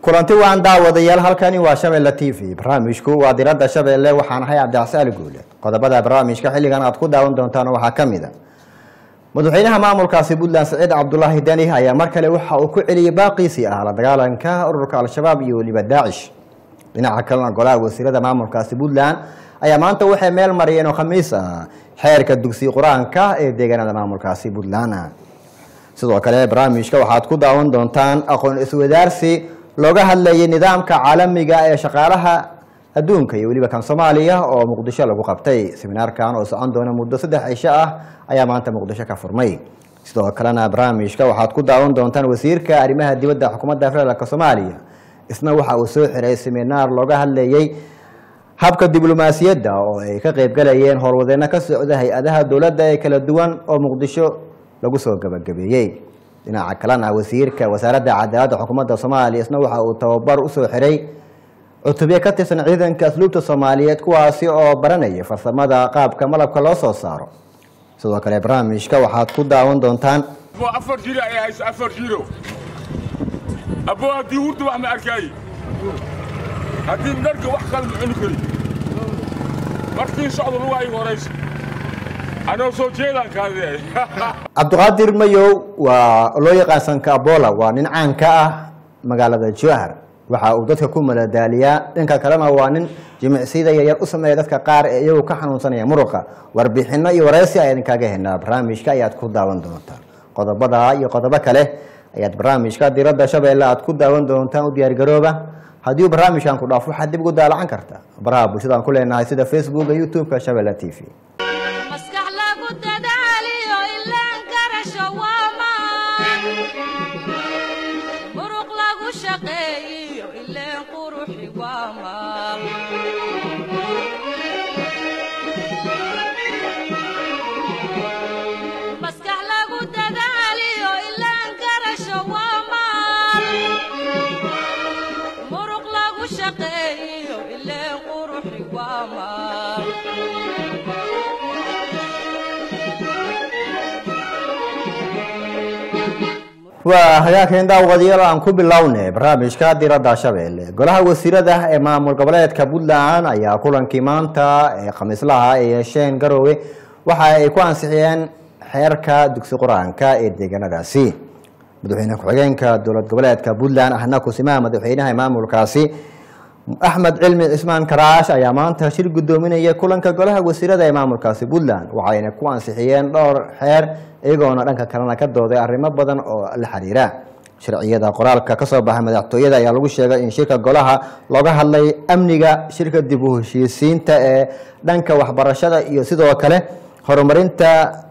kulanti waan daawadayaal halkani waa shabeelle t v barnaamijku waa diradda shabeelle waxaan ahay cabdicsaali guule qodobada barnaamijka xilligan aad ku daawan doontaan waxaa ka mid a madaxweynaha maamulkaasi puntland saciid cabdulaahi deni ayaa mar kale waxa uu ku celiyey baaqiisii ah la dagaalanka ururka al-shabaab iyo weliba daacish dhinaca kalena golaha wasiirada maamulkaasi puntland ayaa maanta waxay meel mariyeen oo khamiis ah xeerka dugsi qur-aanka ee deegaanada maamulkaasi puntland sidoo kale barnaamijka waxaad ku daawan doontaan aqoon iswadaarsi looga hadlayay nidaamka caalamiga ee shaqaalaha adduunka iyo weliba kan soomaaliya oo muqdisho lagu qabtay seminaarkan oo socon doona muddo saddex cisho ah ayaa maanta muqdisho ka furmay sidoo kalena barnaamijka waxaad ku daawan doontaan wasiirka arrimaha dibadda xukuumadda federaalk soomaaliya isna waxa uu soo xiray seminaar looga hadlayay habka diblomaasiyadda oo ay ka qeybgalayeen howlwadeeno ka socda hay-adaha dowladda ee kala duwan oo muqdisho lagu soo gabagabeeyey dhinaca kalena wasiirka wasaaradda cadaaladda xukuumadda soomaaliya isna waxa uu tababar usoo xiray cutubyo ka tirsan ciidanka asluubta soomaaliyeed kuwaasi oo baranaya farsamada qaabka malabka loo soo saaro sidoo kale barnaamijka waxaad ku daawan doontaan abo afar jiro ay hayso afar jiro abo haddii hurda wax ma arkaaye haddii dharka wax kale ma cuni kari markii socdo lugaa igu horaysa anoo soo jeedaan kaadee cabdiqaadir mayow waa loo yaqaan sanka abola waa nin caan ka ah magaalada jowhar waxa uu dadka ku maladaaliyaa dhanka kalena waa nin jimicsida yaryar u sameeya dadka qaar ee iyagu ka xanuunsanaya muruqa warbixino iyo wareysi ayaa idinkaga helnaa barnaamijka ayaad ku daawan doontaan qodobada iyo qodobo kale ayaad barnaamijka diradda shabeelle aad ku daawan doontaan u diyaargarooba haddii uu barnaamijkan ku dhaafo waxaad dib ugu daalacan karta baraha bulshada aan ku leenahay sida facebooka youtube-ka shabeelle t v maskax lagu dadaaliyo ilaan garasho waa maan muruq lagu shaqeeyiyo ileen quruxi waa maal maskax lagu dadaaliyo ilaan garasho waa maal muruq lagu shaqeeyiyo ileen quruxi waa maal waa hagaagkeen daawadayaal aan ku bilownay barnaamijka diradda shabeelle golaha wasiirada ee maamul goboleedka puntland ayaa kulankii maanta ee khamiislaha ay yeesheen garoowe waxa ay ku ansixiyeen xeerka dugsi qur-aanka ee deegaanadaasi madaxweyne ku-xigeenka dowlad goboleedka puntland ahna kusimaha madaxweynaha ee maamulkaasi axmed cilmi cismaan karaash ayaa maanta shir gudoominaya kulanka golaha wasiirada ee maamulkaasi puntland waxayna ku ansixiyeen dhowr xeer iyagoona dhanka kalena ka dooday arrimo badan oo la xiriira sharciyada qoraalka kasoo baxay madaxtooyada ayaa lagu sheegay in shirka golaha looga hadlay amniga shirka dib u heshiisiinta ee dhanka waxbarashada iyo sidoo kale horumarinta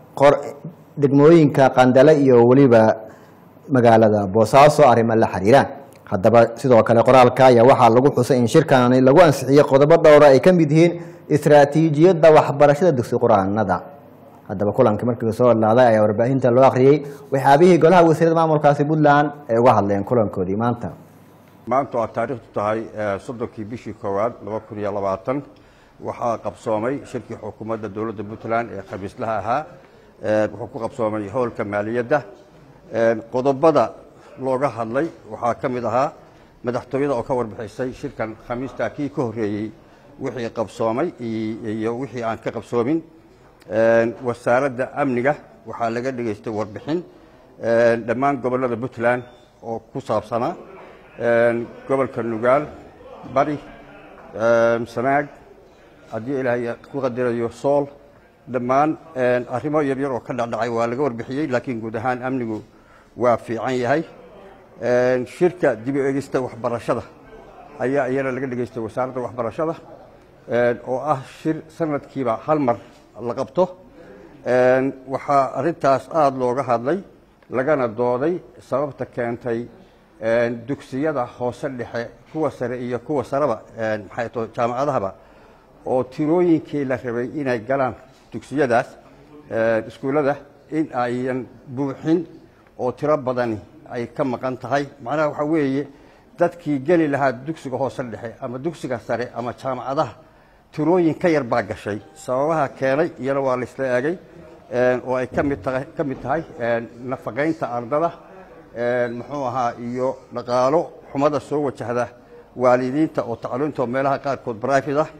degmooyinka qandale iyo weliba magaalada boosaaso arrimo la xiriira haddaba sidoo kale qoraalka ayaa waxaa lagu xusay in shirkani lagu ansixiyey qodobo dhowra ay ka mid yihiin istaraatiijiyadda waxbarashada dugsi qur-aanada haddaba kulanka markii soo hadlaaday ayaa warbaahinta loo akhriyey waxyaabihii golaha wasiirada maamulkaasi puntland ay uga hadleen kulankoodii maanta maanta waa taariikhdu tahay soddonkii bishii koowaad laba kun iyo labaatan waxaa qabsoomay shirkii xukuumadda dowladda puntland ee khamiislaha ahaa wuxuu ku qabsoomay howlka maaliyadda qodobada looga hadlay waxaa ka mid ahaa madaxtooyada oo ka warbixisay shirkan khamiista kii ka horreeyey wixii qabsoomay iyo wixii aan ka qabsoomin wasaaradda amniga waxaa laga dhegaystay warbixin dhammaan gobollada puntland oo ku saabsanaa gobolka nugaal bari sanaag haddii ilaahay ku qadirayo sool dhammaan arrimo yaryar oo ka dhacdhacay waa laga warbixiyey laakiin guud ahaan amnigu waa fiican yahay shirka dib u egista waxbarashada ayaa iyana laga dhegaystay wasaaradda waxbarashada oo ah shir sanadkiiba hal mar la qabto waxaa arintaas aada looga hadlay lagana dooday sababta keentay dugsiyada hoose dhexe kuwa sare iyo kuwa sareba maxay to jaamacadahaba oo tirooyinkii la rabay inay galaan dugsiyadaas iskuullada in ayan buuxin oo tiro badani ay ka maqan tahay macnaha waxaa weeye dadkii geli lahaa dugsiga hoose dhexe ama dugsiga sare ama jaamacadaha tirooyin ka yar baa gashay sababaha keenay iyana waa la isla eegay oo ay kamid tahay ka mid tahay nafaqaynta ardada muxuu ahaa iyo dhaqaalo xumada soo wajahda waalidiinta oo tacliinta oo meelaha qaarkood brifid ah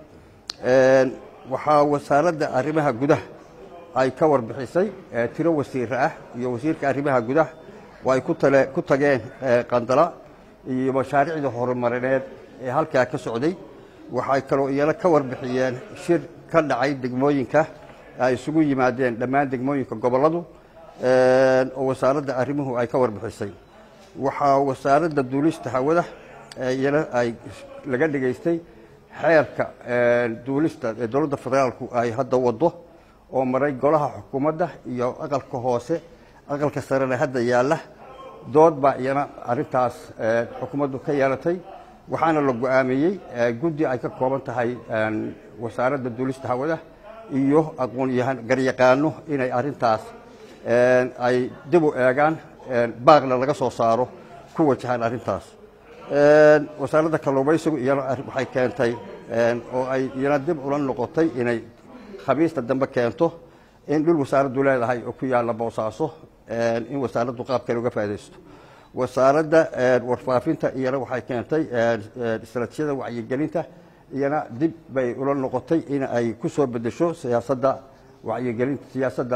waxaa wasaaradda arrimaha gudaha ay ka warbixisay tiro wasiire ah iyo wasiirka arrimaha gudaha oo ay ku tageen qandala iyo mashaariicda horumarineed ee halkaa ka socday waxay kaloo iyana ka warbixiyeen shir ka dhacay degmooyinka ay isugu yimaadeen dhammaan degmooyinka gobolladu oo wasaaradda arrimuhu ay ka warbixisay waxaa wasaaradda duulista hawada iyana ay laga dhigaystay xeerka duulista ee dowladda federaalku ay hadda wado oo maray golaha xukuumadda iyo aqalka hoose aqalka sarena hadda yaalla dood baa iyana arrintaas xukuumaddu ka yeelatay waxaana la go-aamiyey guddi ay ka kooban tahay wasaaradda duulista hawada iyo aqoonyahan garyaqaano inay arrintaas ay dib u eegaan baaqna laga soo saaro ku wajahaan arrintaas wasaaradda kalluumaysigu iyana waxay keentay oo ay iyana dib ula noqotay inay khamiista dambe keento in dhul wasaaraddu leedahay oo ku yaalla boosaaso in wasaaraddu qaab kale uga faa'idaysto wasaaradda warfaafinta iyana waxay keentay istaraatiijiyada wacyigelinta iyana dib bay ula noqotay in ay ku soo bedesho siyaasadda wacyigelinta siyaasadda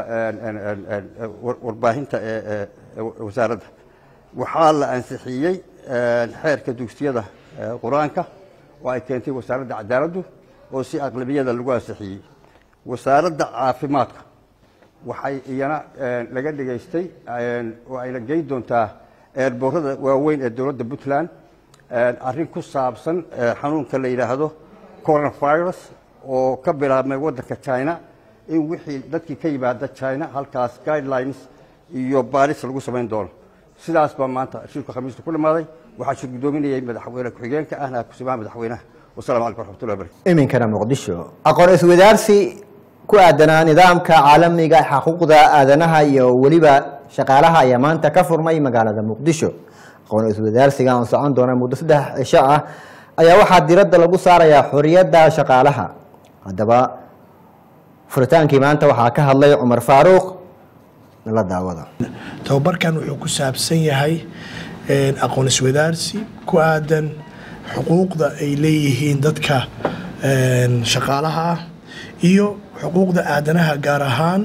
warbaahinta ee wasaaradda waxaa la ansixiyey xeerka dugsiyada qur-aanka oo ay keentay wasaaradda cadaaladdu oo si aqlabiyada lagu ansixiyey wasaaradda caafimaadka waxay iyana laga dhigaystay oo ayna geyn doontaa eerboorada waaweyn ee dowladda puntland arrin ku saabsan xanuunka la yidhaahdo coronavirus oo ka bilaabmay waddanka china in wixii dadkii ka yimaada china halkaas guidelines iyo baaris lagu samayn doono sidaas baa maanta shirku khamiista ku dhammaaday waxaa shir guddoominayay madaxweyne ku-xigeenka ahna kusimaha madaxweynaha wasalamu calaykum waraxmatullahi barakatu iminkana muqdisho aqoon iswadaarsi ku aadanaa nidaamka caalamiga xuquuqda aadanaha iyo weliba shaqaalaha ayaa maanta ka furmay magaalada muqdisho aqoon iswadaarsiga oo socon doona muddo saddex cisho ah ayaa waxaa diradda lagu saarayaa xoriyadda shaqaalaha haddaba furitaankii maanta waxaa ka hadlay cumar faaruuq la daawada tababarkan wuxuu ku saabsan yahay aqoon iswadaarsi ku aadan xuquuqda ay leeyihiin dadka shaqaalaha ah iyo xuquuqda aadanaha gaar ahaan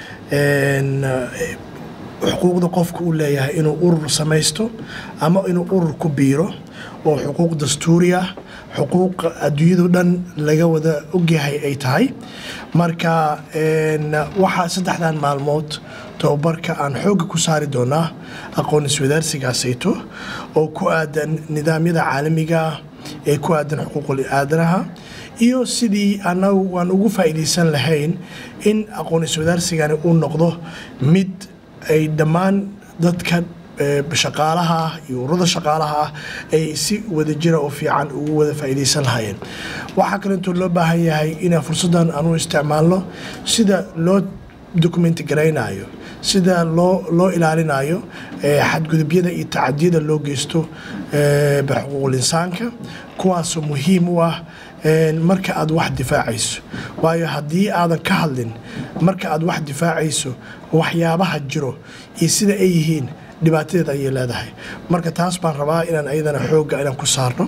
xuquuqda qofka uu leeyahay inuu urur samaysto ama inuu urur ku biiro oo xuquuq dastuuri ah xuquuq adduunyadu dhan laga wada ogyahay ay tahay marka waxaa saddexdan maalmood tababarka aan xoogga ku saari doonaa aqoon iswadaarsigaasayto oo ku aadan nidaamyada caalamiga ah ee ku aadan xuquuqul aadanaha iyo sidii annagu waan ugu faa'iidaysan lahayn in aqoon iswadaarsigani uu noqdo mid ay dhammaan dadka shaqaalaha ah iyo ururada shaqaalaha ah ay si wadajira oo fiican ugu wada faa'iidaysan lahaayeen waxaa kaleetoo loo baahan yahay inaan fursaddan aanu isticmaalno sida loo dokumenti garaynayo sida loo loo ilaalinayo xadgudubyada iyo tacadiyada loo geysto xuquuqul insaanka kuwaasoo muhiim u ah marka aad wax difaacayso waayo haddii aadan ka hadlin marka aad wax difaacayso waxyaabaha jiro iyo sida ay yihiin dhibaatadeed ayay leedahay marka taas baan rabaa inaan ayadana xoogga inaan ku saarno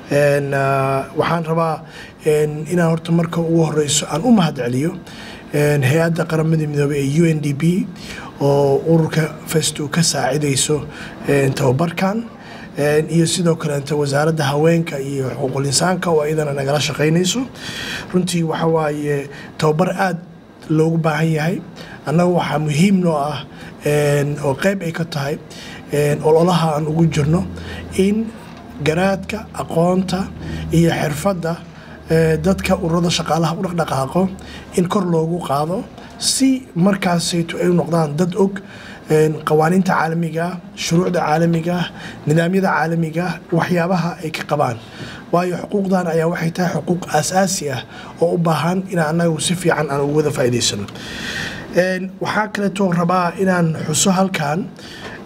waxaan rabaa inaan horta marka ugu horeyso aan u mahad celiyo hay-adda qaramada midoobey ee u n d p oo ururka festu ka saacidayso tababarkan iyo sidoo kaleeta wasaaradda haweenka iyo xuquuqul insaanka oo iyadana nagala shaqaynayso runtii waxa waaye tababar aad loogu baahan yahay annaga waxaa muhiim noo ah oo qayb ay ka tahay ololaha aan ugu jirno in garaadka aqoonta iyo xirfadda dadka ururada shaqaalaha u dhaqdhaqaaqo in kor loogu qaado si markaasayto ay u noqdaan dad og qawaaniinta caalamigaah shuruucda caalamigaah nidaamyada caalamigaah waxyaabaha ay ka qabaan waayo xuquuqdan ayaa waxay tahay xuquuq aasaasi ah oo u baahan in annagu si fiican aan ugu wada faa'iidaysano waxaa kaleetoo rabaa inaan xuso halkan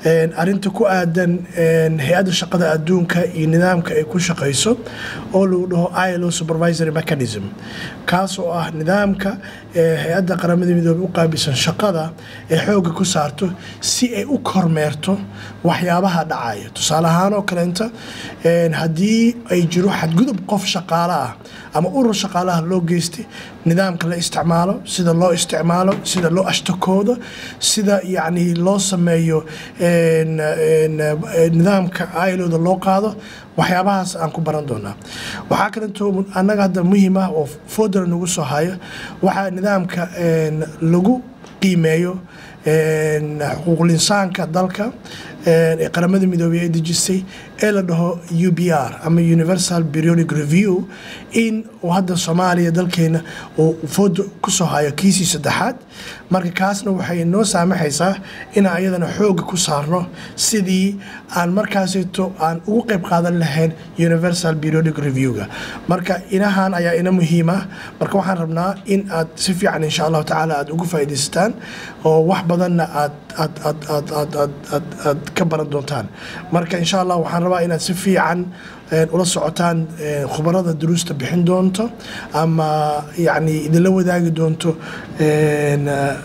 een, arrinta ku aadan een, hay-adda shaqada adduunka iyo nidaamka ay ku shaqayso oo lagu dhaho ilo supervisory mechanism kaas oo ah nidaamka ee hay-adda qaramada midoobey u qaabilsan shaqada ee xoogga ku saarto si ay u kormeerto waxyaabaha dhacaya tusaale ahaan oo kaleenta een, haddii ay jiro xadgudub qof shaqaale ah ama urur shaqaalaha loo geystay nidaamka la isticmaalo sida loo isticmaalo sida loo ashtakoodo sida yacni loo sameeyo een, een, een, nidaamka ailoda loo qaado waxyaabahaas aan ku baran doonaa waxaa kalentoo annaga hadda muhiim ah oo foodara nagu soo hayo waxaa nidaamka een, lagu qiimeeyo een, xuquuqul insaanka dalka een, ee qaramada midoobey ay dejisay ee la dhaho u b r ama universal periodic review in uu hadda soomaaliya dalkeena uu fooda kusoo hayo kiisii saddexaad marka kaasna waxay noo saamaxaysaa inaan iyadana xooga ku saarno sidii aan markaasito aan ugu qayb qaadan lahayn universal periodic review-ga marka inahan ayaa ina muhiima marka waxaan rabnaa in aad si fiican insha allahu tacaala aad ugu faa'iidaysataan oo wax badanna aad aad aad aad aad aad aad aad ka baran doontaan marka insha allah waxaan rabaa inaad si fiican een, ula socotaan een, khubarada duruusta bixin doonto ama yacni idinla wadaagi doonto een, eh,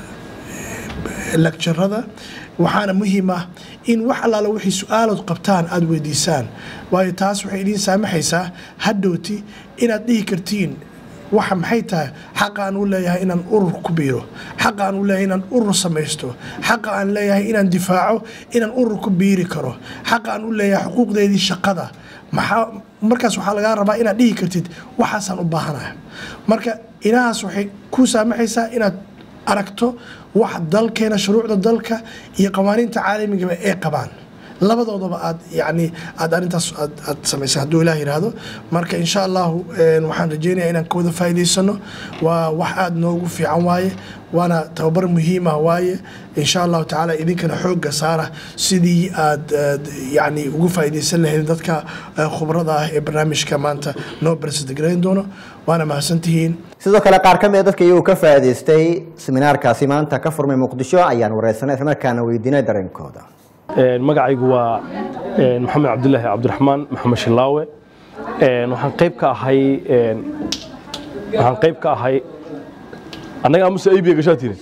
lecturada waxaana muhiim ah in wax allaala wixii su-aalood qabtaan aada weydiisaan waayo taas waxay idiin saamaxaysaa hadhowti inaad dhihi kartiin waxa maxay tahay xaqa aan u leeyahay inaan urur ku biiro xaqa aan u leeyahay inaan urur samaysto xaqa aan leeyahay inaan difaaco inaan urur ku biiri karo xaqa aan u leeyahay xuquuqdeedii shaqada maxaa markaas waxaa lagaa rabaa inaad dhihi kartid waxaasaan u baahanahay marka inahaas waxay ku saamaxaysaa inaad aragto wax dalkeena shuruucda dalka iyo qawaaniinta caalamigaba ay qabaan labadoodaba aad yani aad arintaas aad aad samaysa hadduu ilaah yidhaahdo marka insha allahu een, waxaan rajeynayaa inaan ka wada faa'iidaysano waa wax aada noogu fiican waaye waana tababar muhiim ah waaye insha allahu tacaala idinkana xoogga saara sidii aad aad, yani ugu faa'iidaysan lahayd dadka eh, khubrada ah ee barnaamijka maanta noo barsidagarayn doono waana mahadsantihiin sidoo kale qaar ka mid a dadka iyagoo ka faa'iidaystay seminaarkaasi maanta ka furmay muqdisho ayaan wareysanay islamarkaana weydiinay dareenkooda Een, magacaygu waa een, maxamed cabdulaahi cabdiraxmaan maxamed shilaawe Een, waxaan qayb ka ahay een, waxaan qayb ka ahay annaga amuse aybiya gashaa tiri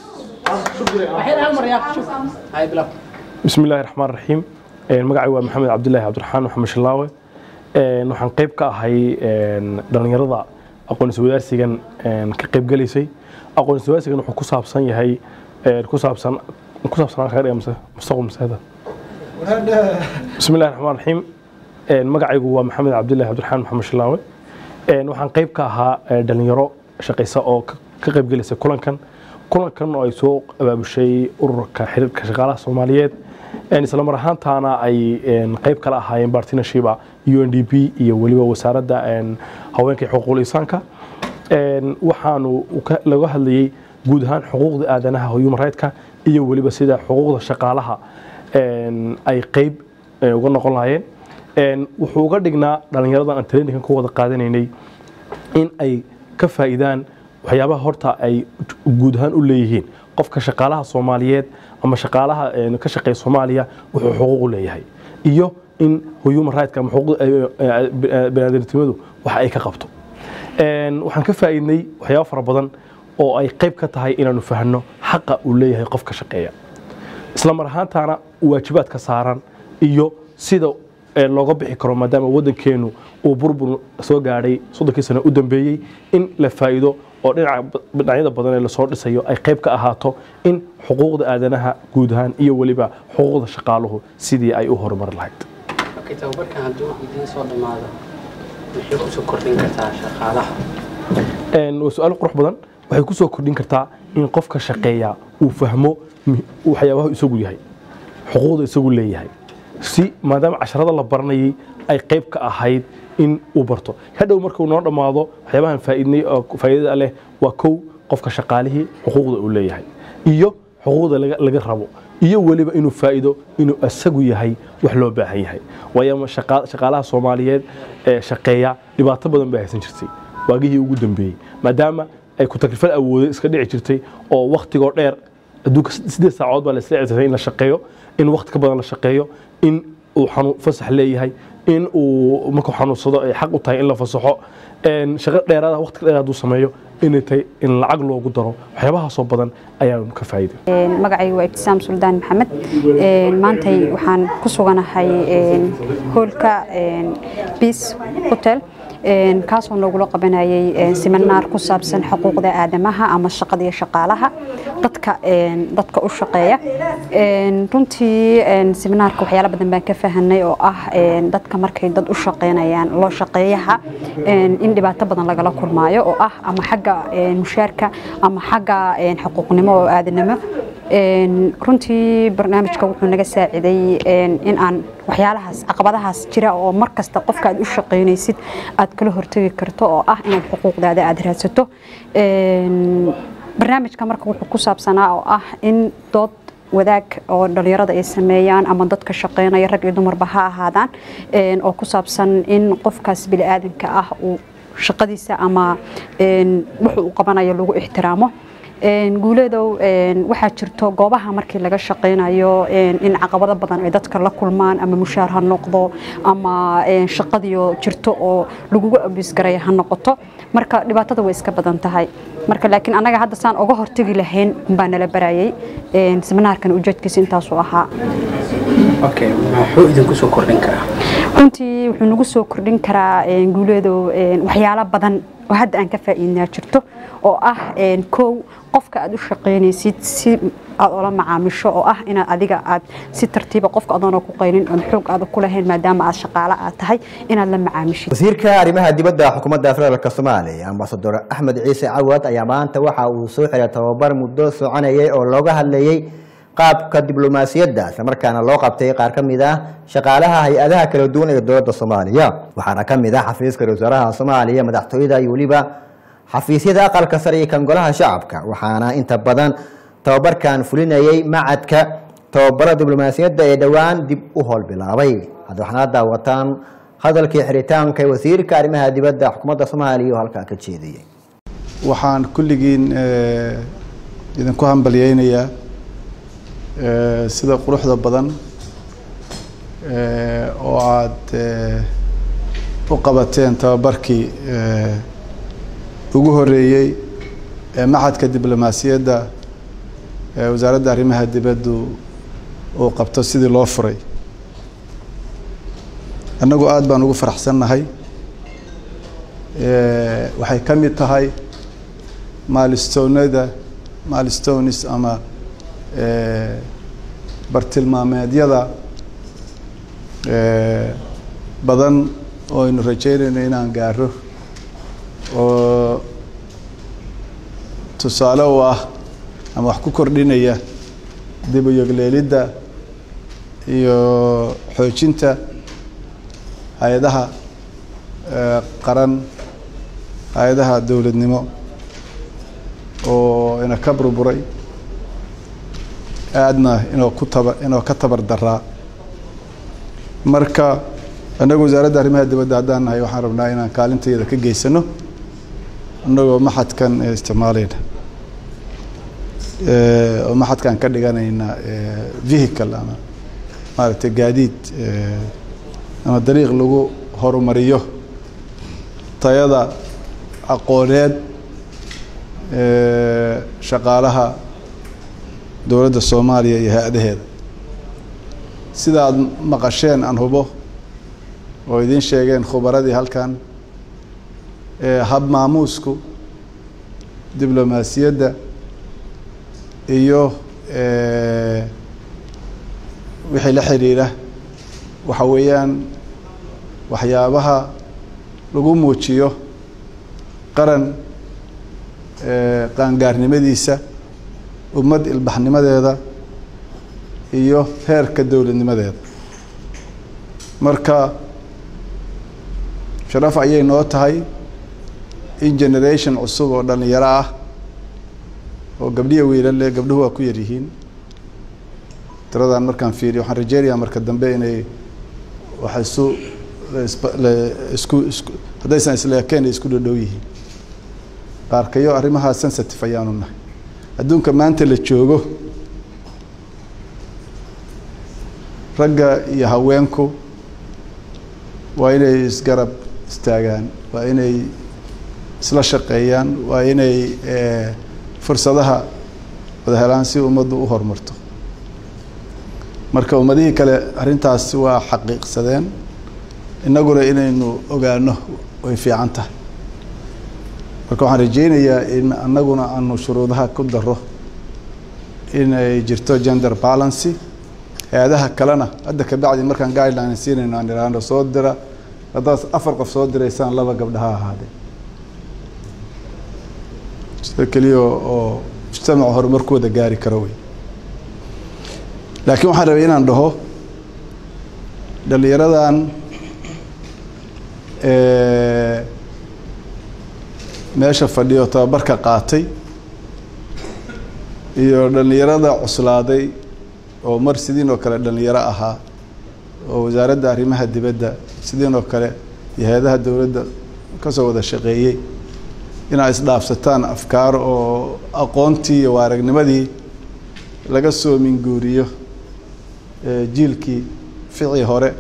bismi illaahi raxmaan raxiim Een, magacaygu waa maxamed cabdulaahi cabdiraxmaan maxamed shilaawe Een, waxaan qayb ka ahay een, dhallinyarada aqoonsi wadaarsigan een, ka qaybgalaysay aqoonsi wadaarsigan wuxuu ku saabsan yahay een, ku saabsan ku saabsan kaga dhiga mase mustaqbal maseeda بسم الله الرحمن الرحيم magacaygu waa maxamed cabdilaahi cabdiraxmaan maxamed shilaawe waxaan qayb ka ahaa dhalinyaro shaqaysa oo ka qaybgelaysa kulankan kulankan oo ay soo abaabushay ururka xiriirka shaqaalaha soomaaliyeed isla mar ahaantaana ay qayb kala ahaayeen bartinashiba u n d p iyo weliba wasaaradda haweenka iyo xuquuqul insaanka waxaanu laga hadlayey guud ahaan xuquuqda aadanaha human rightska iyo weliba sida xuquuqda shaqaalaha ay qayb uga noqon lahaayeen wuxuu uga dhignaa dhallinyaradan aan traininkan ku wada qaadanaynay in ay ka faa'iidaan waxyaabaha horta ay guud ahaan u leeyihiin qofka shaqaalaha soomaaliyeed ama shaqaalaha ka shaqeeya soomaaliya wuxuu xuquuq u leeyahay iyo in human rightska ama xuquuqda baniaadamnimadu waxa ay ka qabto waxaan ka faa'iidnay waxyaabo fara badan oo ay qayb ka tahay inaanu fahanno xaqa uu leeyahay qofka shaqeeya isla mar ahaantaana waajibaadka saaran iyo sida looga bixi karo maadaama waddankeenu uu burbur soo gaadhay soddonkii sano u dambeeyey in la faa'iido oo dhinacyada badan ee lasoo dhisayo ay qayb ka ahaato in xuquuqda aadanaha guud ahaan iyo weliba xuquuqda shaqaaluhu sidii ay u horumari lahayd tababarkan hadduu idiin soo dhammaado maxay kusoo kordhin kartaa shaqaalaha waa su-aal qurux badan waxay ku soo kordhin kartaa in qofka shaqeeya uu fahmo waxyaabaha isagu yahay xuquuqda isagu leeyahay si maadaama casharada la baranayay ay qayb ka ahayd in uu barto hadhow markuu noo dhammaado waxyaabahan faa'iidnay oo faa'iidada leh waa kow qofka shaqaalihii xuquuqda uu leeyahay iyo xuquuqda laga rabo iyo weliba inuu faa'iido inuu isagu yahay wax loo baahan yahay waayo shaqaalaha soomaaliyeed ee shaqeeya dhibaato badan bay haysan jirtay waagihii ugu dambeeyey maadaama ay ku takrifal awooday iska dhici jirtay oo wakhtigoo dheer adduunka sideed saacood baa la isla cisay in la shaqeeyo in waqti ka badan la shaqeeyo in uu xanuun fasax leeyahay in uu markuu xanuunsado ay xaq u tahay in la fasaxo een, shaqo dheeraada waqti dheeraad hadduu sameeyo inay tahay in lacag loogu daro waxyaabahaasoo badan ayaanu ka faa'iiday magacaygu waa ibtisaam suldaan maxamed Een, maantay waxaan ku suganahay een, hoolka biis hotel een, kaasoo noogula qabanayay een, siminaar ku saabsan xuquuqda aadamaha ama shaqada iyo shaqaalaha dadka een, dadka u shaqeeya Een, runtii een, siminaarka waxyaalo badan baan ka fahanay oo ah een, dadka markay dad u shaqeynayaan loo shaqeeyaha een, in dhibaato badan lagala kulmaayo oo ah ama xagga een, mushaarka ama xagga een, xuquuqnimo oo aadanimo Een, runtii barnaamijka wuxuu naga saaciday een, in aan waxyaalahaas caqabadahaas jira oo mar kasta qofka aad u shaqaynaysid aad kala hortegi karto oo ah inaad xuquuqdaada aad raadsato Een, barnaamijka marka wuxuu ku saabsanaa oo ah in dood wadaag oo dhalinyarada ay sameeyaan ama dadka shaqeynaya rag iyo dumarba ha ahaadaan een, oo ku saabsan in qofkaas bini'aadanka ah uu shaqadiisa ama een, wuxuu uu qabanayo lagu ixtiraamo Een, guuleedow een, waxaa jirto goobaha markii laga shaqeynayo een, in caqabado badan ay dadka la kulmaan ama mushaar ha noqdo ama een, shaqadiyo jirto oo lagugu abisgaraya ha noqoto marka dhibaatada way iska badan tahay marka laakiin annaga hadda saan uga hortegi lahayn baa nala barayay Een, seminaarkan ujeedkiisa intaasuu ahaa okay muxuu idinku soo kordhin karaa runtii wuxuu nagu soo kordhin karaa een, guuleedow een, waxyaalo badan oo hadda aan ka faa'iidnaa jirto oo ah een, kow qofka aad u shaqaynaysid si aad ula macaamisho oo ah inaad adiga aad si tartiiba qofka adoona ku qaynin oon xoog aad ku lahayn maadaama aad shaqaale aad tahay inaad la macaamishid wasiirka arrimaha dibadda xukuumadda federaalk soomaaliya ambasador axmed ciise cawad ayaa maanta waxa uu soo xiray tababar muddo soconayay oo looga hadlayey qaabka diblomaasiyadda islamarkaana loo qabtay qaar ka mid ah shaqaalaha hay-adaha kala duwan ee dowladda soomaaliya waxaana ka mid ah xafiiska ra-iisul wasaaraha soomaaliya madaxtooyada iyo weliba xafiisyada aqalka sare iyo kan golaha shacabka waxaana inta badan tababarkan fulinayay macadka tababara diblomaasiyadda ee dhowaan dib u howlbilaabay hadda waxaana daawataan hadalkii xiritaanka ee wasiirka arrimaha dibadda xukuumadda soomaaliya oo halkaa ka jeediyey waxaan kulligiin eh, idinku hambalyeynayaa eh, sida quruxda badan eh, oo aad eh, u qabateen tababarkii eh, ugu horeeyey ee maxadka diblomaasiyadda ee wasaaradda arrimaha dibaddu uu qabto sidii loo furay annagu aada baan ugu faraxsannahay Eh, waxay ka mid tahay maalistownada maalistonis ama eh, bartilmaameedyada eh, badan oo aynu rajeynayno inaan gaaro oo tusaale u ah ama wax ku kordhinaya dib u yogleelidda iyo xoojinta hay-adaha eh, qaran hay-adaha dowladnimo oo ina ka burburay aadna inoo ku taba inoo ka tabar daraa marka annagu wasaaradda arrimaha dibadda haddaan nahay waxaan rabnaa inaan kaalintayada ka geysano annagoo maxadkan eh, isticmaalayna Eh, oo maxadkan ka dhiganayna eh, vehicle ama maaragtay gaadiid eh, ama dariiq lagu horumariyo tayada aqooneed eh, shaqaalaha dowladda soomaaliya iyo hay-adaheeda sida aada maqasheen aan hubo oo idiin sheegeen khubaradii halkan eh, hab maamuusku diblomaasiyadda iyo eh, wixii la xiriira waxa weeyaan waxyaabaha lagu muujiyo qaran eh, qaangaarnimadiisa ummad ilbaxnimadeeda iyo heerka dowladnimadeeda marka sharaf ayay noo tahay in generation cusub oo dhalinyaro ah oo gabdhiya wiilale gabdhuhu waa ku yar yihiin tiradan markaan fiiriyo waxaan rajeynayaa marka dambe inay wax isu laisba- la- isku isku haddaysan isleekeen ay isku dhodhow yihiin qaarkayo arrimahaa sensitive ayaanu nahay adduunka maanta la joogo ragga iyo haweenku waa inay isgarab istaagaan waa inay isla shaqeeyaan waa inay fursadaha wada helaan si ummaddu u horumarto marka ummadihii kale arrintaas waa xaqiiqsadeen innaguna inaynu ogaano way fiican tahay marka waxaan rajeynayaa in annaguna aanu shuruudaha ku daro inay jirto gender balancy hay-adaha kalena hadda kabacdi markaan guideline siinayno aan iraano soo dira haddaad afar qof soo diraysaan laba gabdhaha ahaadee sida keliya oo mujtamaca horumarkooda gaari karo wey laakiin waxaan rabay inaan dhaho dhalinyaradan meesha fadhiyo tababarka qaatay iyo dhalinyarada cuslaaday oo mar sidiin oo kale dhalinyaro ahaa oo wasaaradda arrimaha dibadda sidiin oo kale iyo hay-adaha dowladda kasoo wada shaqeeyey inaad isdhaafsataan afkaar oo aqoontii iyo waaragnimadii laga soo minguuriyo jiilkii ficii hore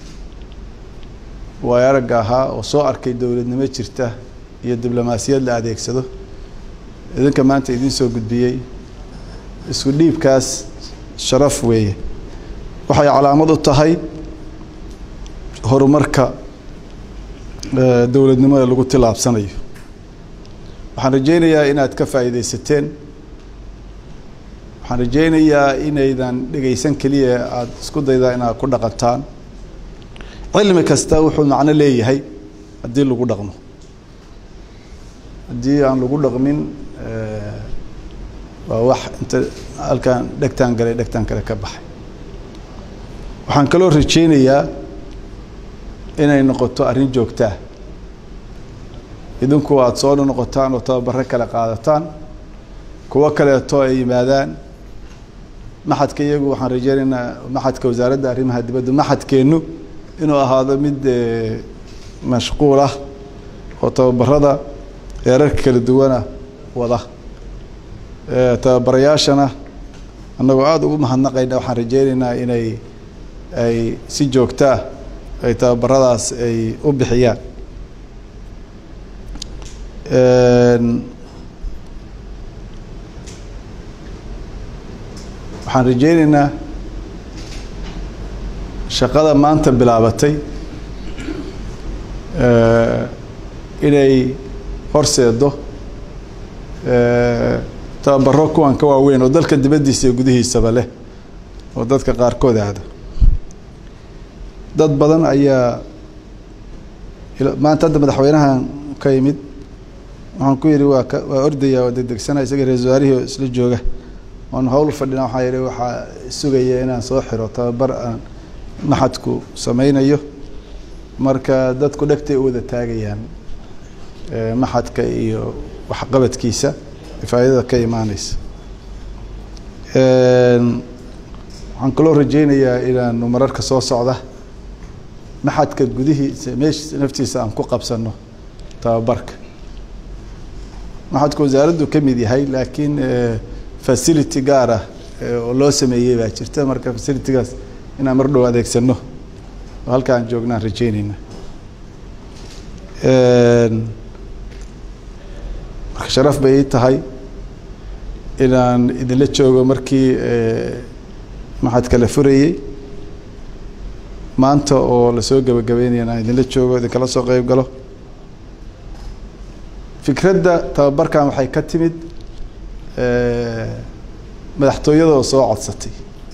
waayo aragga ahaa oo soo arkay dowladnimo jirta iyo diblomaasiyad la adeegsado idinka maanta idiin soo gudbiyey isku dhiibkaas sharaf weeye waxay calaamad u tahay horumarka dowladnimada lagu tilaabsanayo waxaan rajeynayaa inaad ka faa'iidaysateen waxaan rajeynayaa inaydan dhegaysan keliya aada isku daydaa inaad ku dhaqantaan cilmi kasta wuxuu macno leeyahay haddii lagu dhaqmo haddii aan lagu dhaqmin waa wax inta halkaan dhegtaan galay dhegtaan kale ka baxay waxaan kaloo rajeynayaa inay noqoto arrin joogtaa idinku aada soo noqotaan oo tababaro kale qaadataan kuwo kaleeto ay yimaadaan maxadka iyagu waxaan rajeynaynaa maxadka wasaaradda arrimaha dibadda maxadkeennu inuu ahaado mid mashquul ah oo tababarada heerarka kala duwana wada tababarayaashana annagoo aada ugu mahadnaqayna waxaan rajeynaynaa inay ay si joogtaa ay tababaradaas ay u bixiyaan waxaan rajeynaynaa shaqada maanta bilaabatay inay horseedo tababaro kuwan ka waaweyn oo dalka dibaddiisa iyo gudihiisaba leh oo dadka qaarkood aada dad badan ayaa maanta hadda madaxweynahan ka yimid waxaan ku yidhi waa ka waa ordaya waa degdegsana isaga ra-isul wasaarihii isla jooga oon hawl fadhina waxaa yidhi waxaa sugaya inaan soo xiro tababar aan maxadku sameynayo marka dadku dhegtay u wada taagayaan maxadka iyo waxqabadkiisa faa'idada ka imaaneysa waxaan kaloo rajeynayaa inaanu mararka soo socda maxadka gudihiisa meeshiisa naftiisa aan ku qabsano tababarka maxadku wasaaraddu ka mid yahay laakiin facility gaar ah oo loo sameeyey baa jirta marka facilitygaas inaan mar dhow adeegsano oo halka aan joognaan rajeyneyna marka sharaf bay ii tahay inaan idinla joogo markii maxadka la furayey maanta oo lasoo gebagabeynaya inaan idinla joogo idinkala soo qeyb galo fikradda tababarkan waxay ka timid madaxtooyada oo soo codsatay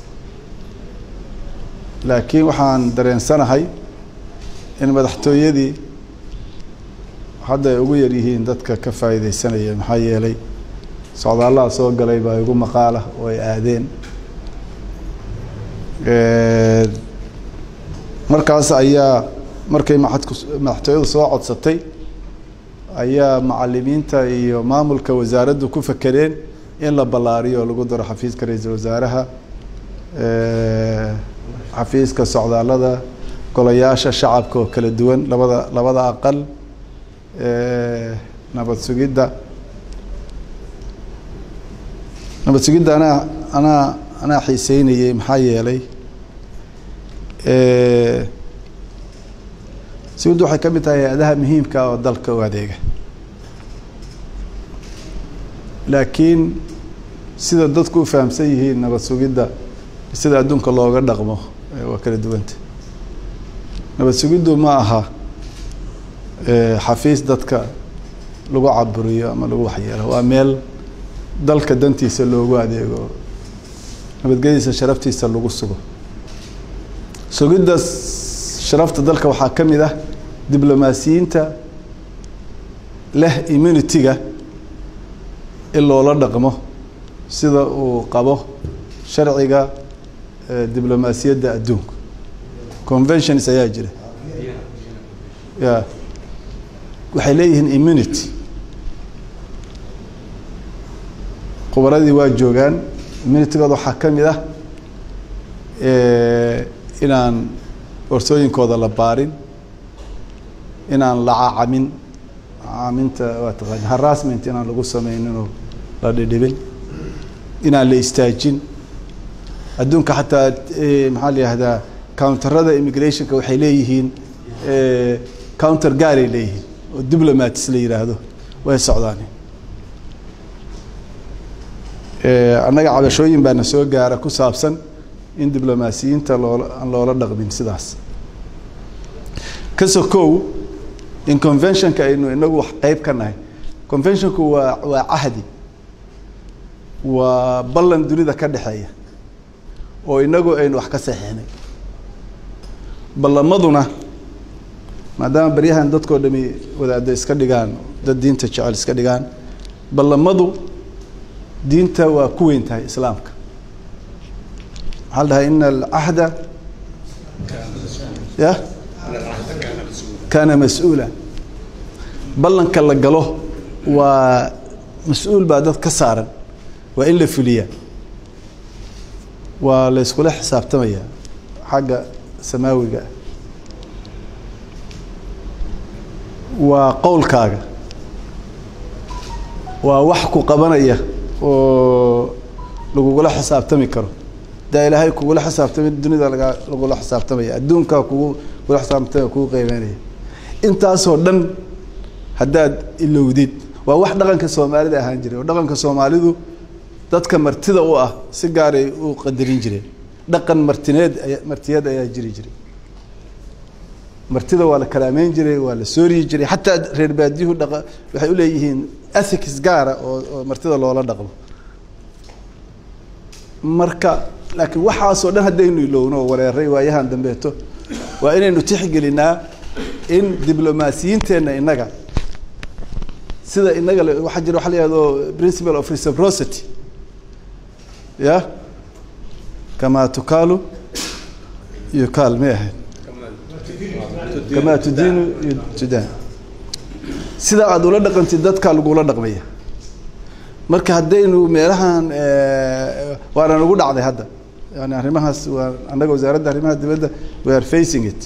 laakiin waxaan dareensanahay in madaxtooyadii hadda ay ugu yar yihiin dadka ka faa'iideysanaya maxaa yeelay socdaalaha soo galay baa igu maqaala oo ay aadeen markaas ayaa markay maxadku madaxtooyadu soo codsatay ayaa macalimiinta iyo maamulka wasaaraddu ku fakereen in la ballaariyo oo lagu daro xafiiska ra-iisul wasaaraha xafiiska socdaalada golayaasha shacabka oo kala duwan labada labada aqal nabad sugidda nabad sugidda anaa anaa anaa xiiseynayey maxaa yeelay Eh, sugiddu waxay ka mid tahay hay-adaha muhiimka ah oo dalka u adeega laakiin sida dadku u fahamsan yihiin nabad sugidda sida adduunka looga dhaqmo eh, waa kala duwanta nabad sugiddu ma aha eh, xafiis dadka lagu caburiyo ama lagu waxyeelo waa meel dalka dantiisa loogu adeego nabadgelyadiisa sharaftiisa lagu sugo sugidda sharafta dalka waxaa ka mid ah diblomaasiyiinta leh immunity-ga in loola dhaqmo sida uu qabo sharciga eh, diblomaasiyadda adduunka conventions ayaa jira ya waxay leeyihiin immunity khubaradii waa joogaan immunitygooda waxaa ka mid ah eh, inaan borsooyinkooda la baarin inaan la cacamin cacaminta waa taqaani harassment inaan lagu sameyninoo la dhidhibin inaan la istaajin adduunka xataa eh, maxaa la yihahdaa counterada immigrationka waxay leeyihiin eh, counter gaaray leeyihiin oo diplomats la yidhaahdo way socdaan Eh, annaga cabashooyin baana soo gaara ku saabsan in diblomaasiyiinta loola aan loola dhaqmin sidaas ka sokow in conventionka aynu inagu wax qeyb ka nahay conventionku waa waa cahdi waa ballan dunida ka dhexeeya oo inagu aynu wax ka saxiixnay ballamaduna maadaama baryahan dadkoo dhami wadaada iska dhigaan dad diinta jecel iska dhigaan ballamadu diinta waa ku weyn tahay islaamka maxaa la dhahay ina alcahda ya kaana mas-uula ballanka la galo waa mas-uul baa dad ka saaran waa in la fuliyaa waa la iskula xisaabtamaya xagga samaawiga ah waa qowlkaaga waa wax ku qabanaya oo lagugula xisaabtami karo daa ilaahay kugula xisaabtamay dunida laga lagula xisaabtamaya adduunkaa kugu kugula xisaabtamaya kugu qeybeynaya intaasoo dhan haddaad ilowdid waa wax dhaqanka soomaalida ahaan jiray oo dhaqanka soomaalidu dadka martida u ah si gaaray u qadarin jireen dhaqan martineed aya martiyeed ayaa jiri jiray martida waa la kalaameyn jiray waa la sooriyi jiray xataa reer baadiyuhu dhaqa waxay u leeyihiin ethics gaara oo oo martida loola dhaqmo marka laakiin waxaasoo dhan haddaynu ilowno oo wareeray waayahan dambeeto waa inaynu tixgelinaa in diblomaasiyiinteenna innaga sida innaga le- waxaa jira waxa la yihahdo principle of reciprocity ya kamaa tukaalu yukaal may ahayd kamaa tudiinu tudaan sida aada ula dhaqantid dadkaa lagula dhaqmaya marka haddaynu meelahan eh, waana nagu dhacday hadda yani arrimahaas waa annaga wasaaradda arrimaha dibadda we are facing it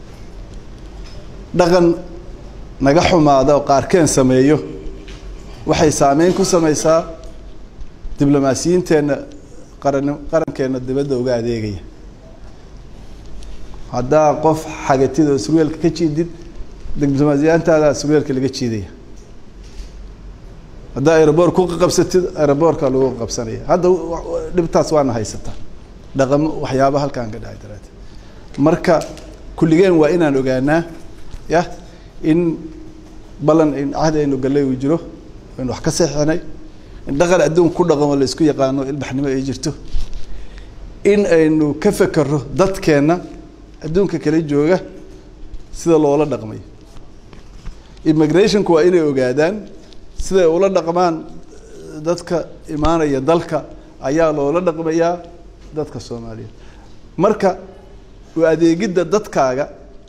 dhaqan naga xumaada oo qaarkeen sameeyo waxay saameyn ku sameysaa diblomaasiyiinteenna qaran qarankeenna dibadda uga adeegaya haddaa qof xagatid oo surweelka ka jiidid diblomaasiyaantaada surweelka laga jiidaya haddaa aeroboor ku qabsatid aeroboorka lagu qabsanaya hadda wa- wa- dhibtaas waana haysataa dhaqamo waxyaaba halkaan ka dhacay daraaddeed marka kulligeen waa inaan ogaanaa ya in ballan in cahdi aynu gallay uu jiro aynu wax ka seexinay in dhaqan adduun ku dhaqamo la isku yaqaano ilbaxnimo ay jirto in aynu ka fekerro dadkeenna adduunka kala jooga sida loola dhaqmayo immigrationku waa inay ogaadaan siday ula dhaqmaan dadka imaanaya dalka ayaa loola dhaqmayaa dadka soomaaliyeed marka u adeegidda dadkaaga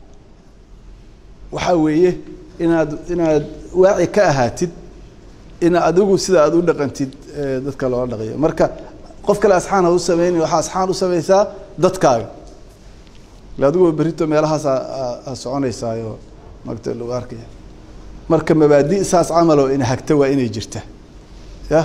waxaa weeye inaad inaad waaci ka ahaatid in adigu sida aad u dhaqantid eh, dadka loola dhaqayo marka qof kale asxaan ha u sameynin waxaa asxaan u sameysaa dadkaaga ile adiguba berrito meelahaas a soconaysaayo magta lagu arkaya marka mabaadi saas camal oo ina hagta waa inay jirta ya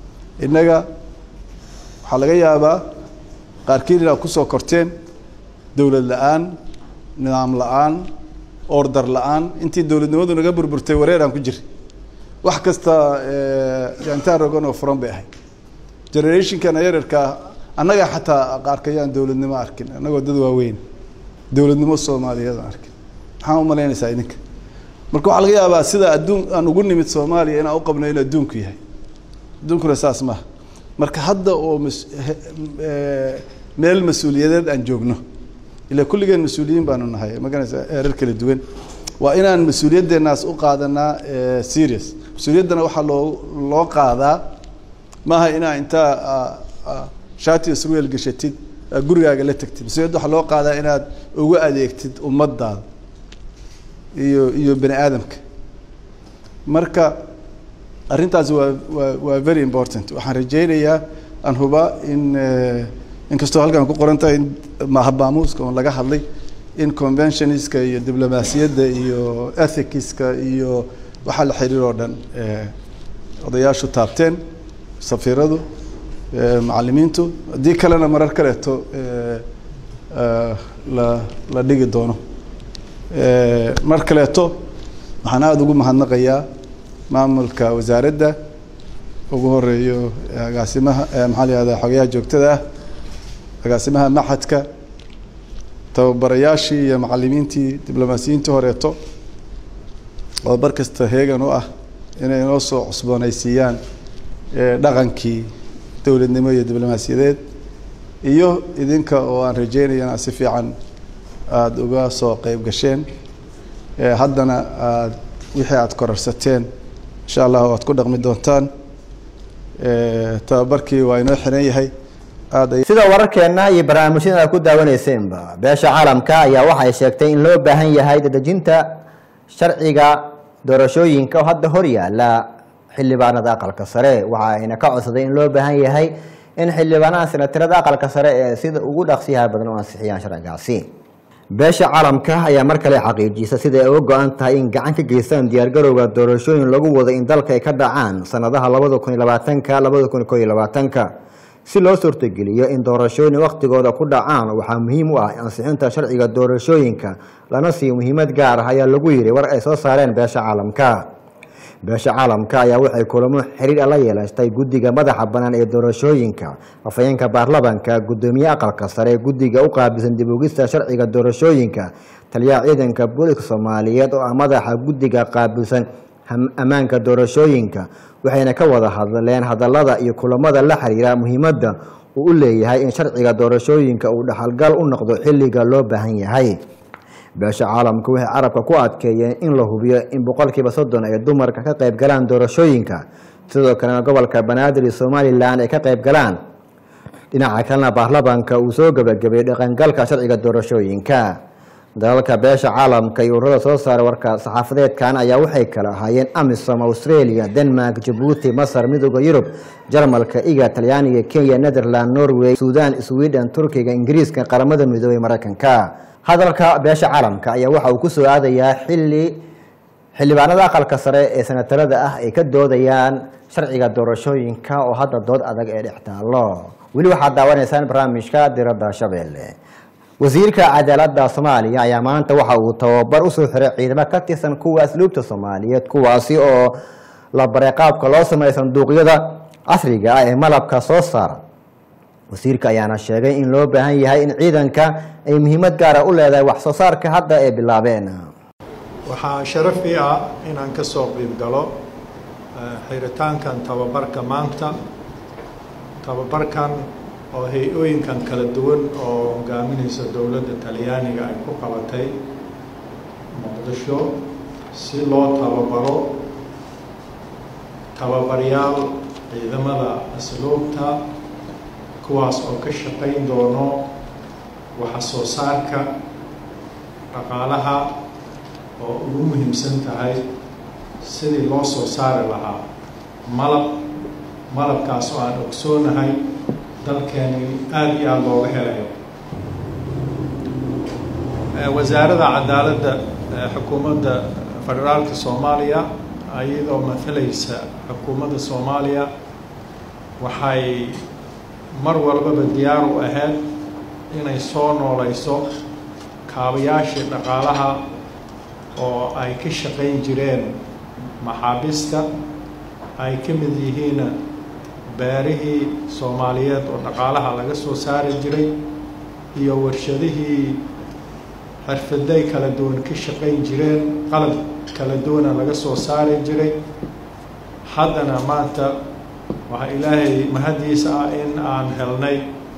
innaga waxaa laga yaabaa qaarkiin inaad kusoo korteen dowlad la-aan nidaam la-aan order la-aan intii dowladnimadu naga burburtay wareeraan ku jira wax kasta intaan rogan oo furan bay ahayd generationkan yararkaa annaga xataa qaarkayaan dowladnimo arkin annagoo dad waaweyn dowladnimo soomaaliyeed aan arkin maxaa u malaynaysaa idinka marka waxaa laga yaabaa sida adduun aan ugu nimid soomaaliya inaan u qabno in adduunku yahay adduunkuna saas maaha marka hadda oo mas meel mas-uuliyadeed aan joogno ilaa kulligeen mas-uuliyiin baanu nahay maganaysa heerar kala duwan waa inaan mas-uuliyaddeenaas u qaadanaa serious mas-uuliyaddana waxaa loo loo qaadaa maaha inaa intaa shaati iyo surweel gashatid gurigaaga la tagtid mas-uuliyadda waxaa loo qaadaa inaad ugu adeegtid ummaddaada iyo iyo bani aadamka marka arrintaasi waa waa waa very important waxaan rajaynayaa aan hubaa in inkastoo halkan ku qoran tahay in mahabaamuuska oon laga hadlay in conventioniska iyo diblomaasiyadda iyo ethicska iyo waxaa la xiriir oo dhan odayaashu taabteen safiiradu macalimiintu haddii kalena marar kaleeto la la dhigi doono mar kaleeto waxaan aada ugu mahadnaqayaa maamulka wasaaradda ugu horeeyo agaasimaha maxaa la yihahdaa xogayaha joogtada ah agaasimaha maxadka tababarayaashii iyo macalimiintii diblomaasiyiintii horeeto oo bar kasta heegan u ah inay noo soo cusboonaysiiyaan dhaqankii dowladnimo iyo diblomaasiyadeed iyo idinka oo aan rajeynaya inaad si fiican aada uga soo qeyb gasheen haddana aad wixii aada korarsateen insha allah waad ku dhaqmi doontaan tababarkii waa inoo xiran yahay sida wararkeenna iyo barnaamijyada aad ku daawaneyseenba beesha caalamka ayaa waxay sheegtay in loo baahan yahay dadejinta sharciga doorashooyinka oo hadda hor yaala xildhibaanada aqalka sare waxa ayna ka codsaday in loo baahan yahay in xildhibaanaha senatarada aqalka sare ee sida ugu dhaqsiyaha badan u ansixiyaan sharcigaasi beesha caalamka ayaa mar kale xaqiijisa sida ay uga go-an tahay in gacan ka geystaan diyaargarowga doorashooyin lagu wado in dalka ay ka dhacaan sanadaha labada kun iyo labaatanka labada kun iyo ko iyo labaatanka si loo suurtogeliyo in doorashooyin wakhtigooda ku dhacaan waxaa muhiim u ah ansixinta sharciga doorashooyinka lana siiyo muhiimad gaar ah ayaa lagu yidhi war ay soo saareen beesha caalamka beesha caalamka ayaa waxay kulamo xiriir la yeelatay guddiga madaxa bannaan ee doorashooyinka afhayeenka baarlamanka guddoomiye aqalka sare guddiga u qaabilsan dib ugista sharciga doorashooyinka taliyaha ciidanka booliska soomaaliyeed oo ah madaxa guddiga qaabilsan ammaanka doorashooyinka waxayna ka wada hadleen hadallada iyo kulamada la xiriira muhiimadda uu u leeyahay in sharciga doorashooyinka uu dhaxalgal u noqdo xilliga loo baahan yahay beesha caalamka waxay carabka ku adkeeyeen in la hubiyo in boqolkiiba soddon ay dumarka ka qayb galaan doorashooyinka sidoo kalena gobolka banaadir iyo somalilan ay ka qayb galaan dhinaca kalena baarlamanka uu soo gebagabeeyey dhaqangalka sharciga doorashooyinka dalalka beesha caalamka iyo ururada soo saaray warka saxaafadeedkan ayaa waxay kala ahaayeen amisom australia denmark jabuuti masar midooda yurub jarmalka iga talyaaniga kenya netherland norway sudan sweden turkiga ingiriiska qaramada midoobey mareykanka hadalka beesha caalamka ayaa waxa uu kusoo aadayaa xili xildhibaanada aqalka sare ee senatarada ah ay ka doodayaan sharciga doorashooyinka oo hadda dood adag ee dhex taallo weli waxaad daawanaysaan barnaamijka diradda shabeelle wasiirka cadaaladda soomaaliya ayaa maanta waxa uu tababar usoo xiray ciidamo ka tirsan kuwa asluubta soomaaliyeed kuwaasi oo la baray qaabka loo sameeyo sanduuqyada casriga ah ee malabka soo saara wasiirka ayaana sheegay in loo baahan yahay in ciidanka ay muhiimad gaara u leedahay wax soo saarka hadda ay bilaabeen waxaa sharaf ii ah inaan ka soo qiib galo xiritaankan tababarka maanta tababarkan oo hay-ooyinkan kala duwan oo hogaaminaysa dowladda talyaaniga ay ku qabatay muqdisho si loo tababaro tababaryaal ciidamada asluubta kuwaas oo ka shaqayn doono waxa soo saarka dhaqaalaha oo ugu muhiimsan tahay sidii loo soo saari lahaa malab malabkaas oo aan ogsoonahay dalkeeni aada iyo aada looga helayo wasaaradda cadaaladda xukuumadda federaalka soomaaliya iyadoo matalaysa xukuumadda soomaaliya waxay mar walbaba diyaar u ahayd inay soo nooleyso kaabayaashii dhaqaalaha oo ay ka shaqayn jireen maxaabiista ay ka mid yihiin beerihii soomaaliyeed oo dhaqaalaha laga soo saari jiray iyo warshadihii xirfaday kala duwan ka shaqayn jireen qalab kala duwana laga soo saari jiray haddana maanta waxaa ilaahay mahadiisa ah in aan helnay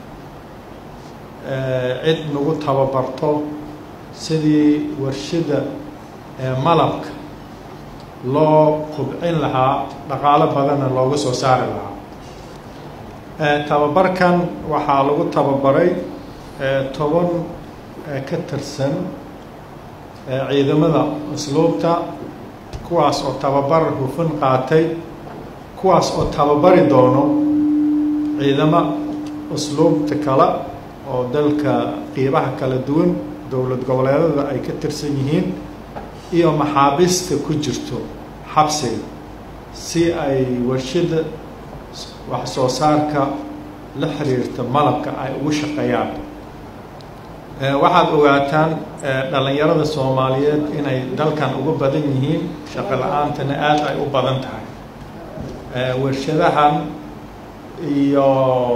cid nagu tababarto sidii warshada malabka loo kubcin lahaa dhaqaalo badanna looga soo saari lahaa tababarkan waxaa lagu tababaray toban ka tirsan ciidamada usluubta kuwaas oo tababar hufan qaatay kuwaas oo tababari doono ciidamo usluubta kale oo dalka qiibaha kala duwan dowlad goboleedada ay ka tirsan yihiin iyo maxaabiista ku jirto xabsiga si ay warshada wax soo saarka la xiriirta malabka ay ugu shaqeeyaan waxaad ogaataan dhallinyarada soomaaliyeed inay dalkan uga badan yihiin shaqo la-aantana aada ay u badan tahay warshadahan iyo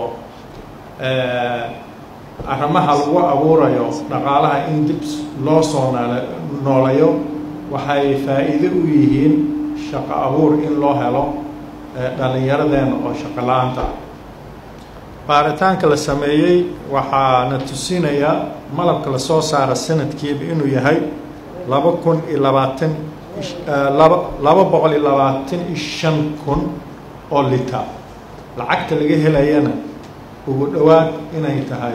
arrimaha lagu abuurayo dhaqaalaha in dib loo soo noole nooleeyo waxay faa'iido u yihiin shaqo abuur in loo helo dhallinyaradeena oo shaqo la-aanta ah baaritaanka la sameeyey waxaana tusinayaa malabka lasoo saara sanadkiiba inuu yahay laba kun iyo labaatan laba laba boqol iyo labaatan iyo shan kun oo lita lacagta laga helayana ugu dhowaad inay tahay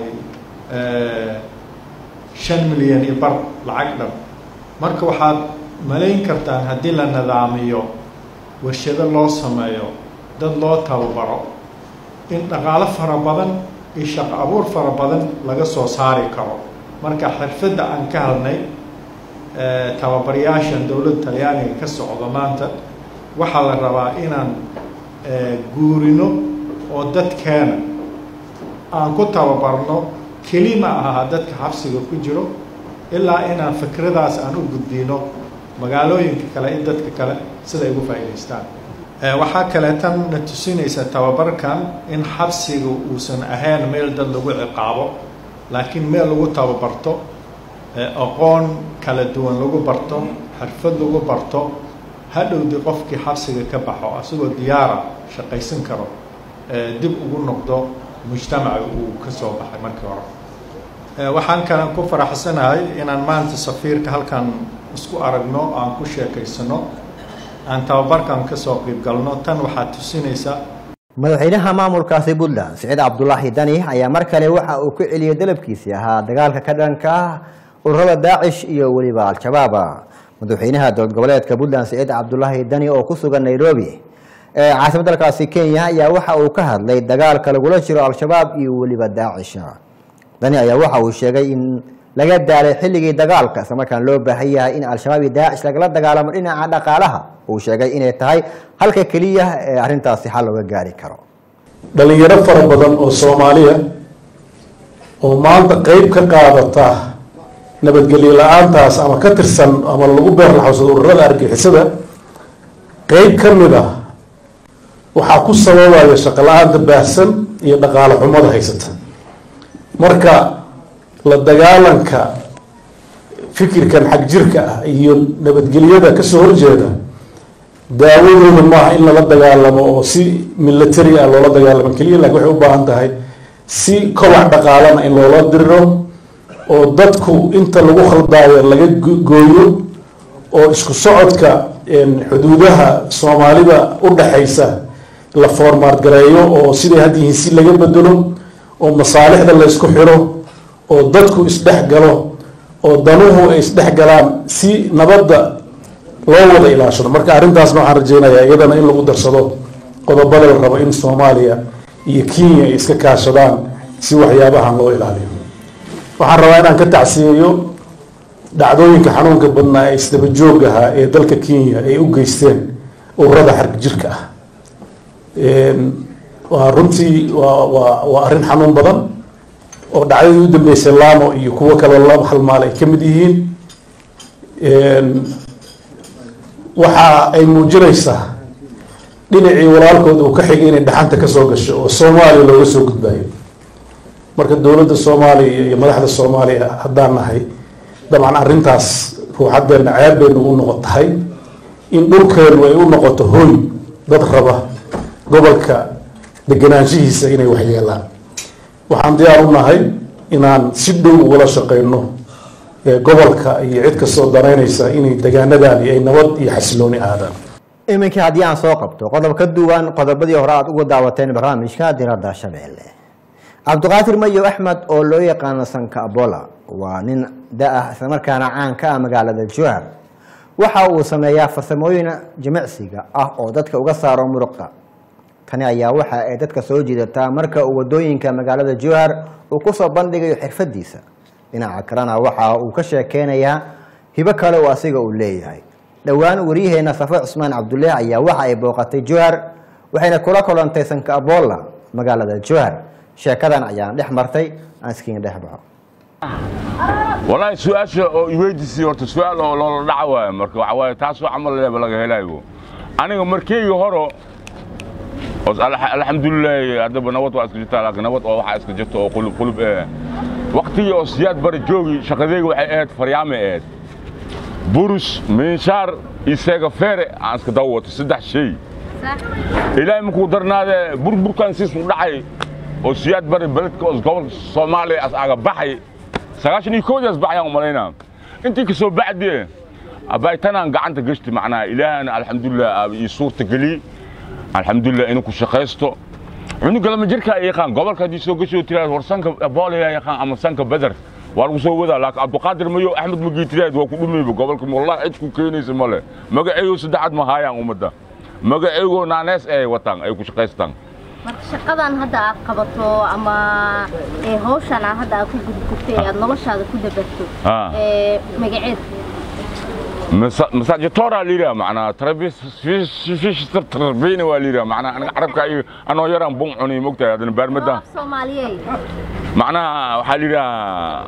shan milyan iyo bar lacag dhan marka waxaad malayn kartaan haddii la nidaamiyo warshado loo sameeyo dad loo tababaro in dhaqaalo fara badan iyo shaqo abuur fara badan laga soo saari karo marka xirfadda aan ka hadnay tababarayaashan dowladda talyaaniga ka socdo maanta waxaa la rabaa inaan guurino oo dadkeena aan ku tababarno keli ma aha dadka xabsiga ku jiro ilaa inaan fikradaas aan u gudbino magaalooyinka kale in dadka kale siday ugu faa'iidaystaan waxaa kaleetan na tusinaysa tababarkan in xabsiga uusan ahayn meel dad lagu ciqaabo laakiin meel lagu tababarto aqoon kala duwan lagu barto xirfad lagu barto hadhowdii qofkii xabsiga ka baxo asagoo diyaara shaqaysan karo dib ugu noqdo mujtamaca uu ka soo baxay markii hore waxaan kalen ku faraxsanahay inaan maanta safiirka halkan isku aragno aan ku sheekaysano aan tababarkan ka soo qiib galno tan waxaa tusinaysa madaxweynaha maamulkaasi puntland siciid cabdulaahi dani ayaa mar kale waxa uu ku celiyey dalabkiisii ahaa dagaalka ka dhanka ah ururada daacish iyo weliba al-shabaab madaxweynaha dowlad goboleedka puntland siciid cabdulaahi dani oo ku sugan nairobi ee caasimad dalkaasi kenya ayaa waxa uu ka hadlay dagaalka lagula jiro al-shabaab iyo weliba daacish dani ayaa waxa uu sheegay in laga daalay xilligii dagaalka isla markaan loo baahan yahay in al-shabaab iyo daacish lagala dagaalamo dhinaca dhaqaalaha uu sheegay inay tahay halka keliya ee arrintaasi xal looga gaari karo dhalinyaro fara badan oo soomaaliya oo maanta qeyb ka qaadata nabadgelyo la-aantaas ama ka tirsan ama lagu beerlaxowsado ururada argixisada qeyb ka mid ah waxaa ku sababaya shaqo la-aanta baahsan iyo dhaqaale xumada haysata marka la dagaalanka fikirkan xag jirka ah iyo nabadgelyada kasoo horjeeda daawadooda maaha in lala dagaalamo oo si military ah loola dagaalamo keliya laakiin waxay u baahan tahay si kobac dhaqaalana in loola diriro oo dadku inta lagu khaldaayo laga gooyo oo isku socodka xuduudaha soomaalida u dhaxaysa la foormaad gareeyo oo siday had yihiin si laga bedelo oo masaalixda la isku xiro oo dadku isdhex galo oo danuhu ay isdhex galaan si nabadda loo wada ilaashado marka arrintaasna waxaan rajeynayaa iyadana in lagu darsado qodobada la rabo in soomaaliya iyo kenya ay iska kaashadaan si waxyaabahan loo ilaaliyo waxaan rabaa inaan ka tacsiyeeyo dhacdooyinka xanuunka badnaa ee isdaba joog ahaa ee dalka kenya ay u geysteen ururada xarg jirka ah waa runtii waa waa waa arrin xanuun badan oo dhacdadii u dambeysay laamo iyo kuwo kale laba halmaal ay ka mid yihiin waxa ay muujinaysaa dhinacii walaalkood uu ka xigay inay dhaxanta ka soo gasho oo soomaaliya looga soo gudbaayo marka dowladda soomaaliya iyo madaxda soomaaliya haddaan nahay dabcan arrintaas ruuxaddeenna ceeb bay nagu noqon tahay in dhulkeennu ay u noqoto hoy dad raba gobolka deganaanshihiisa inay waxyeelaan waxaan diyaar u nahay inaan si dhow ugala shaqeyno gobolka iyo cid kastoo danaynaysa inay degaanadaani ay nabad iyo xasilooni aadaan iminkii haddii aan soo qabto qodob ka duwan qodobadii hore aad uga daawateen barnaamijka diradda shabeelle cabdiqaadir mayo axmed oo loo yaqaano sanka abola waa nin da-ah islamarkaana caan ka ah magaalada jowhar waxa uu sameeyaa farsamooyin jimicsiga ah oo dadka uga saaro muruqa tani ayaa waxa ay dadka soo jiidataa marka uu wadooyinka magaalada jowhar uu kusoo bandhigayo xirfadiisa dhinaca kalena waxa uu ka sheekeynayaa hibo kale oo asiga uu leeyahay dhowaan waryaheena safo cusmaan cabdulle ayaa waxa ay booqatay jowhar waxayna kula kulantay sanka abola magaalada jowhar sheekadan ayaan dhex martay aan iskiin dhex baxo والله سؤال oo iweydiisay horta su'aal oo loola dhaca waayo marka waxa waaye taasoo camal leeba laga helayo aniga markeygii horo alxamdulilah haddaba nabad waa iska jirtaa laakiin nabad oo waxaa iska jirta oo qulub qulub eh waqtigii oo siyaad bari joogi shaqadeyga waxay ahayd faryaame ahayd burus minshaar iyo seega feere aan iska daba wato saddex shay ilaahay markuu darnaade burburkan siis u dhacay oo siyaad bari beledka oo gobolka soomaaliya as aga baxay sagaashan iyo koodaas baxayaan umalaynaa intii kasoo bacdie abaytanaan gacanta gashti macnaha ilaahana alxamdulilah ii suurta geli alxamdulilah inuu ku shaqaysto cunuga lama jirka ay yaqaan gobolka haddii soo gasho tiraad war sanka boolaya yaqaan ama sanka beder waa lagu soo wadaa laakiin cabdiqaadir mayo axmed magii tiraad waa ku dhumayba gobolka wallahi cid ku keenaysa male magaceeyo saddexaad ma haayaan ummadda magaceego naanees ay wataan ay ku shaqaystaan marka shaqadan hadda aad qabato ama ee hawshan aad hadda aad ku gudgubtay ee aad noloshaada ku dabarto Ah. ee magaceed masaajitora liira macnaa tarbiyana waa liira macnaa aniga carabka iyo anoo yaraan bun cunay mogtahay haddana baarmada af soomaaliyeed macnaha waxaa liidhahaa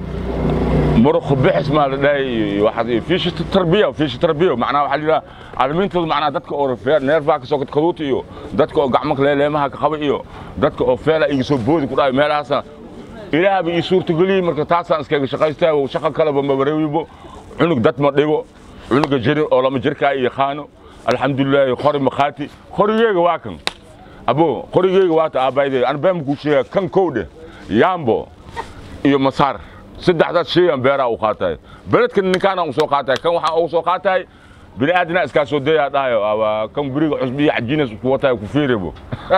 muruq bixis maa la dhahay waxaad fiishi tarbiya fiishi tarbiya macnaha waxaa liidhaha caalamiintooda macnaha dadka oo feer neerfaha kasoo kadkaduuta iyo dadka oo gacmo leeleemaha ka qaba iyo dadka oo feela iga soo boodi ku dhahay meelahaasa ilaahaba ii suurtageliyey marka taasaan iskaga shaqaystaa shaqo kaleba mabareewibo cunug dad ma dhigo cunuga jiri oo lama jirkaa i yaqaano alxamdulilaahi qori makhaati qorigeyga waa kan abo qorigeyga waata aabbaydey an been kuu sheega kan kowdhe yaambo iyo masaar saddexdaas shayaan beeraa u qaatahay beledka ninkaana u soo qaatahay kan waxaa ugu soo qaatahay bini aadina iskaa soo dayaa dhahayo aba kan beriga cusbiya cajinas ku watahay ku fiirebo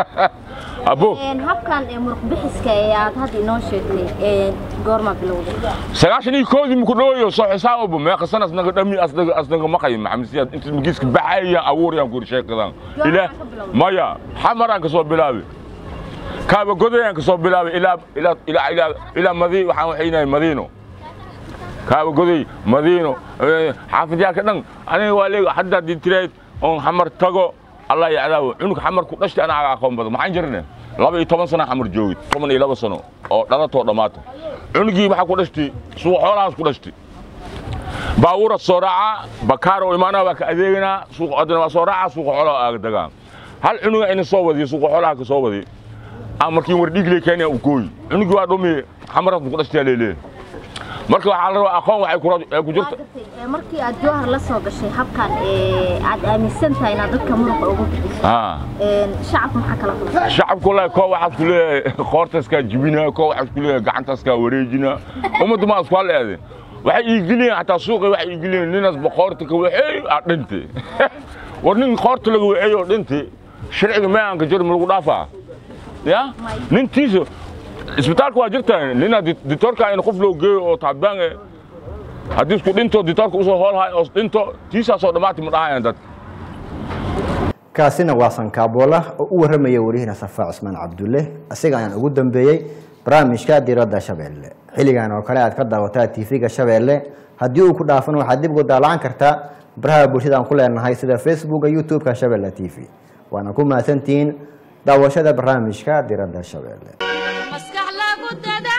abo Een, habkan ee muruq bixiska ee aad hadda inoo sheegtay ee goorma bilowday sagaashan iyo koodii muku dhawayo soo xisaababo meeqa sana asnaga dhami asnaga asnaga maqay maxamed siyaad inta magiiska baxayaan abuurayaan ku sheekadan ilaa maya xamaraan ka soo bilaabi kaaba godayaan ka soo bilaabi ilaa ilaa ilaa ilaa ilaa madi waxaan waxaynahay madiino kaaba goday madiino eh, xaafidyaanka dhan aniga waa leega hadda haddii tirayd oon xamar tago allah yacdaawo cunug xamar ku dhashtay anaaga aqoon badan maxaan jirne laba iyo toban sana xamar joogid toban iyo laba sano oo dhalatoo dhammaata cunugii waxaa ku dhashtay suuqa xoolahaas ku dhashtay baabuura soo raaca bakaar oo imaanaa waa ka adeeganaa suuqa adana waa soo raaca suuqa xoolaha aaga dagaa hal cunuga ina soo wadiyo suuqa xoolaha ka soo wadi aan markii war dhiigle kenya u gooyi cunugii waa dhumi xamaraas ku dhashtay leeleeyahay marka waxaa la rabaa aqoon waxay ku ra- ay ku jirta Ee, markii aad jowhar la soo gashay habkan ee aad aaminsan tahay inaad dadka muruqa ugu bixiso haa Een, shacabka maxaa kala kulmay shacabku wallaahi koo waxaad ku leeyahay qoortaaskaa jibina koo waxaad ku leeyahay gacantaaskaa wareejina ummaddu ma isku hal eede waxay iigiliyeen xataa suuqii waxay iigiliyeen ninaas boqoorta ka waxeey aa dhinte war nin qoorta laga waxeey oo dhinte sharciga meeanka jir ma lagu dhaafaa ya nintiisa isbitaalka waa jirtaa nina ditoorka in qof loo geeyo oo taabaan eh haddii isku dhinto ditoorka usoo hoolhay oo dhinto tiisaasoo dhammaati ma dhahayaan dadka kaasina waa sankaabola oo u waramaya wariyahina safaa cusmaan cabdulle isaga ayaan ugu dambeeyey barnaamijka diradda shabeelle xilligan oo kale aad ka daawataa tv-ga shabeelle haddii uu ku dhaafan waxaad dib ugu daalaan kartaa baraha bulshada aan ku leenahay sida facebooka youtube-ka shabeelle t v waana ku mahadsantihiin daawashada barnaamijka diradda shabeelle maskax lagu dada